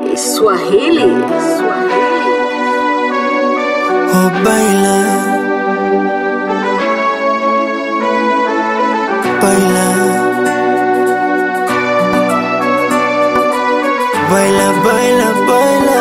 Swahili. Oh, baila, baila, baila, baila, baila,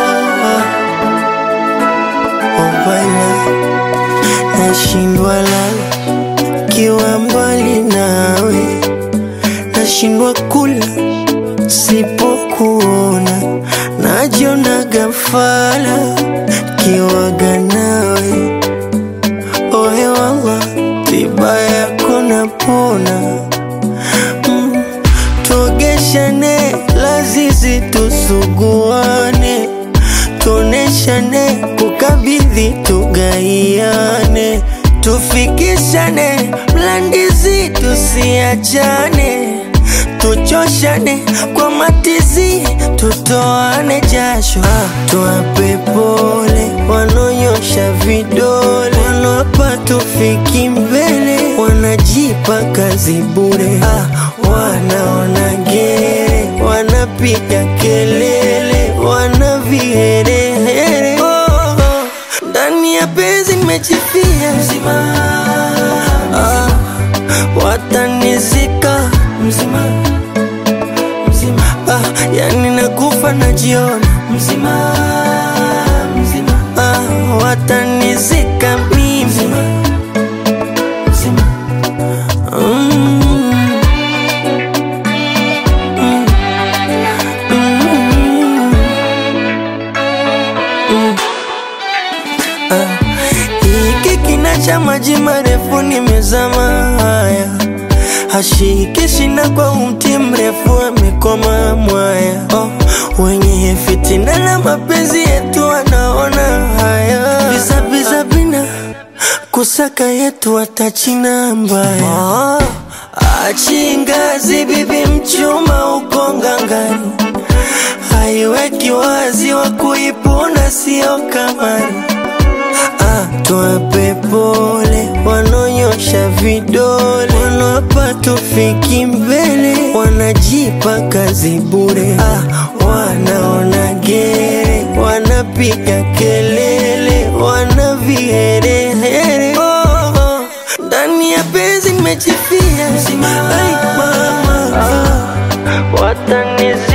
oh, baila. Nashindwa lala kiwa mbali nawe, nashindwa kula sipokuona, najiona gafala kiwaga nawe ohe wala tiba yako napona mm. tuogeshane lazizi tusuguane tuoneshane kukabidhi tugaiane tufikishane mlandizi tusiachane tuchoshane kwa matizi tutoane jasho ah, tuwape pole wanonyosha vidole wanaopa tufiki mbele wanajipa kazi bure ah, wanaona gere wanapiga kelele wana viherehere oh, oh. ndani ya penzi nimejifia mzima ah, watanizika mzima mzima ah, yani nakufa najiona mzima mzima ah, watanizika mimi mzima mzima mm. Mm. Mm. Mm. Ah, hiki kina cha maji marefu nimezama haya hashiki shina kwa umti mrefu amekoma mwaya oh, wenye fitina na mapenzi yetu wanaona haya bizabiza bina kusaka yetu watachina mbaya oh, achingazi bibi mchuma uko ngangani haiweki wazi wa kuipuna sio kamari ah, tuwape pole wanonyosha vidole wanawapa tufiki mbele wanajipa kazi bure ah, wanaona gere wanapiga kelele wana viherehere oh, oh. ndani ya penzi nimejifia Ai, mama ah, watanizi